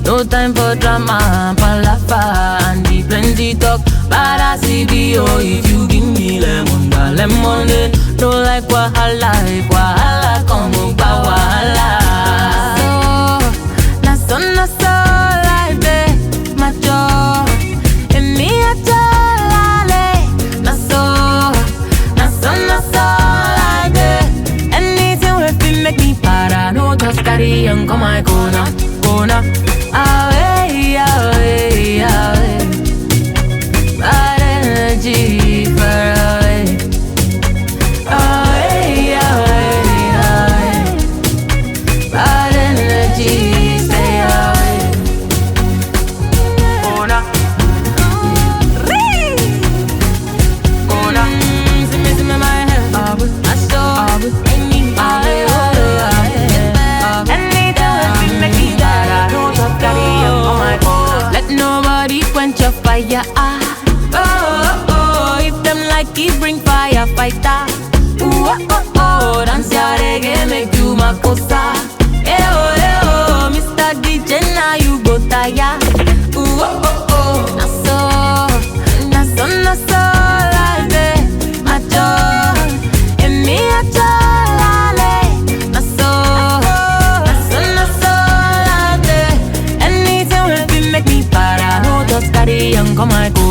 No time for drama, palafa, and the plenty talk. But I see the oh, if you give me lemon, da lemonade. No like wahala, if wahala come up, wahala. So, na so na so life dey, my joy. Emi ajo lale, na so, na so na so life dey. Anything wey fit make me para, no just carry on come my corner, corner. Away, away, away. Bad energy far away. Away, away, away. Bad energy stay away. Corner. Corner. Mm, see me, see me, my head. Abu, I saw. Abu, Abu, Abu, Abu. Anytime we make me para, no just carry on on my corner. Let nobody quench your fire. Ah. Oh, oh, oh, if them like it, bring fire, fighter. Ooh, oh, oh, oh, dance your reggae, make you my cosa. Eh, oh, eh, oh, Mr. DJ, now you go tire. Ooh, oh, oh, oh, na so, na so, na so, like that, my joy. And me, I lale, na so, na so, na so, like that. Anything will be make me para, no just carry on, come my go.